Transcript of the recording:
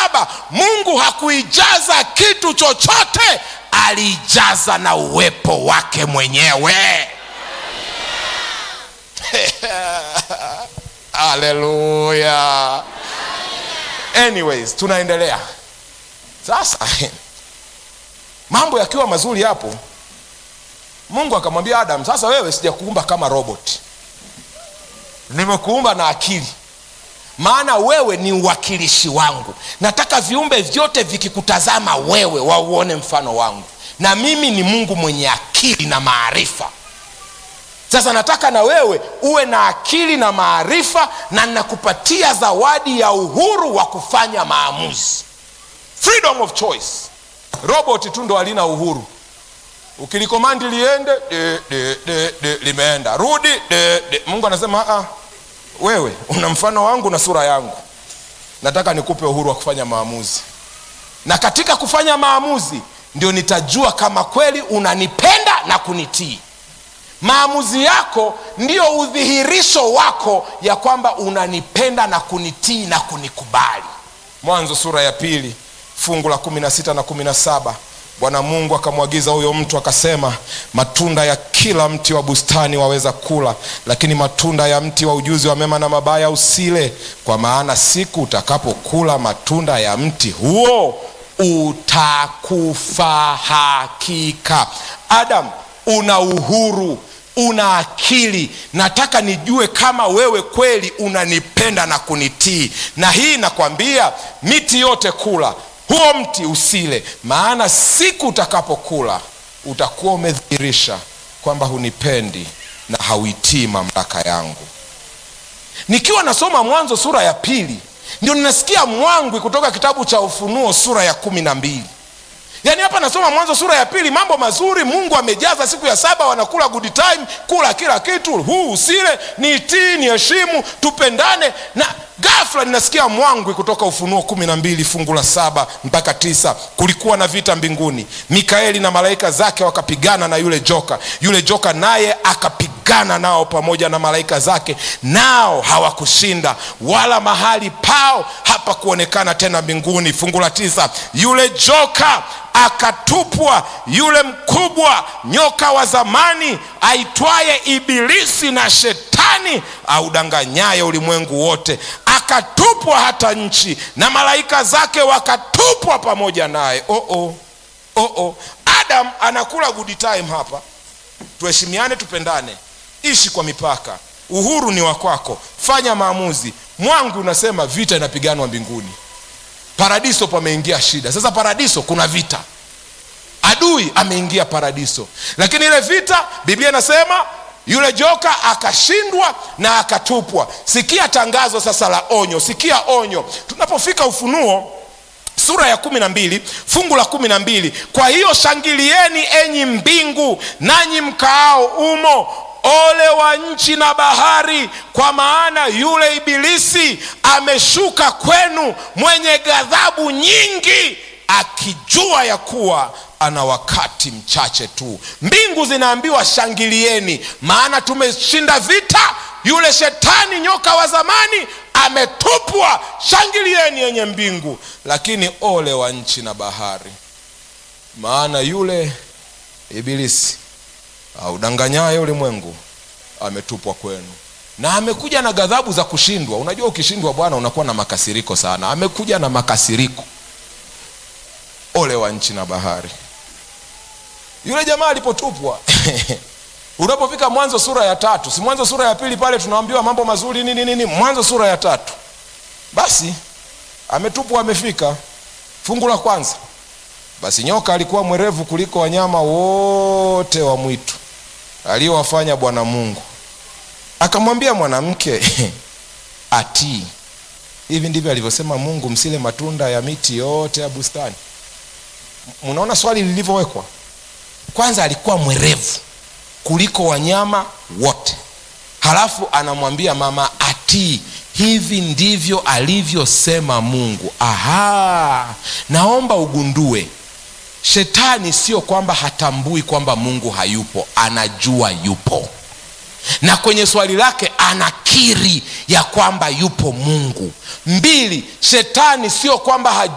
saba mungu hakuijaza kitu chochote aliijaza na uwepo wake mwenyewe haleluya anyways tunaendelea sasa mambo yakiwa mazuri hapo mungu akamwambia adam sasa wewe sijakuumba kama robot nimekuumba na akili maana wewe ni uwakilishi wangu nataka viumbe vyote vikikutazama wewe wauone mfano wangu na mimi ni mungu mwenye akili na maarifa sasa nataka na wewe uwe na akili na maarifa na nakupatia zawadi ya uhuru wa kufanya maamuzi freedom of choice robot tu ndo halina uhuru ukilikomandi liende de, de, de, de, limeenda rudi de, de. mungu anasema ah, wewe una mfano wangu na sura yangu nataka nikupe uhuru wa kufanya maamuzi na katika kufanya maamuzi ndio nitajua kama kweli unanipenda na kunitii maamuzi yako ndio udhihirisho wako ya kwamba unanipenda na kunitii na kunikubali mwanzo sura ya pili fungu la kumi na sita na kumi na saba bwana mungu akamwagiza huyo mtu akasema matunda ya kila mti wa bustani waweza kula lakini matunda ya mti wa ujuzi wa mema na mabaya usile kwa maana siku utakapokula matunda ya mti huo utakufa hakika adam una uhuru una akili nataka nijue kama wewe kweli unanipenda na kunitii na hii nakwambia miti yote kula huo mti usile maana siku utakapokula utakuwa umedhihirisha kwamba hunipendi na hauitii mamlaka yangu nikiwa nasoma mwanzo sura ya pili ndio ninasikia mwangwi kutoka kitabu cha ufunuo sura ya kumi na mbili yaani hapa nasoma mwanzo sura ya pili mambo mazuri mungu amejaza siku ya saba wanakula good time kula kila kitu huu usile niitii ni heshimu tupendane na gafla ninasikia mwangwi kutoka ufunuo kumi na mbili fungu la saba mpaka tisa kulikuwa na vita mbinguni mikaeli na malaika zake wakapigana na yule joka yule joka naye akapigana nao pamoja na malaika zake nao hawakushinda wala mahali pao hapa kuonekana tena mbinguni fungu la tisa yule joka akatupwa yule mkubwa nyoka wa zamani aitwaye ibilisi na shetani audanganyaye ulimwengu wote akatupwa hata nchi na malaika zake wakatupwa pamoja naye oh -oh. Oh -oh. adam anakula good time hapa tuheshimiane tupendane ishi kwa mipaka uhuru ni wa kwako fanya maamuzi mwangu unasema vita inapiganwa mbinguni paradiso pameingia shida sasa paradiso kuna vita adui ameingia paradiso lakini ile vita biblia inasema yule joka akashindwa na akatupwa sikia tangazo sasa la onyo sikia onyo tunapofika ufunuo sura ya kumi na mbili fungu la kumi na mbili kwa hiyo shangilieni enyi mbingu nanyi mkaao umo ole wa nchi na bahari kwa maana yule ibilisi ameshuka kwenu mwenye ghadhabu nyingi akijua ya kuwa ana wakati mchache tu mbingu zinaambiwa shangilieni maana tumeshinda vita yule shetani nyoka wa zamani ametupwa shangilieni yenye mbingu lakini ole wa nchi na bahari maana yule ibilisi audanganyaye ulimwengu ametupwa kwenu na amekuja na ghadhabu za kushindwa unajua ukishindwa bwana unakuwa na makasiriko sana amekuja na makasiriko ole wa nchi na bahari yule jamaa alipotupwa unapofika mwanzo sura ya tatu si mwanzo sura ya pili pale tunaambiwa mambo mazuri nini nini mwanzo sura ya tatu basi ametupwa amefika fungu la kwanza basi nyoka alikuwa mwerevu kuliko wanyama wote wa mwitu aliyowafanya bwana mungu akamwambia mwanamke atii hivi ndivyo alivyosema mungu msile matunda ya miti yote ya bustani mnaona swali lilivyowekwa kwanza alikuwa mwerevu kuliko wanyama wote halafu anamwambia mama atii hivi ndivyo alivyosema mungu aha naomba ugundue shetani sio kwamba hatambui kwamba mungu hayupo anajua yupo na kwenye swali lake anakiri ya kwamba yupo mungu mbili shetani sio kwamba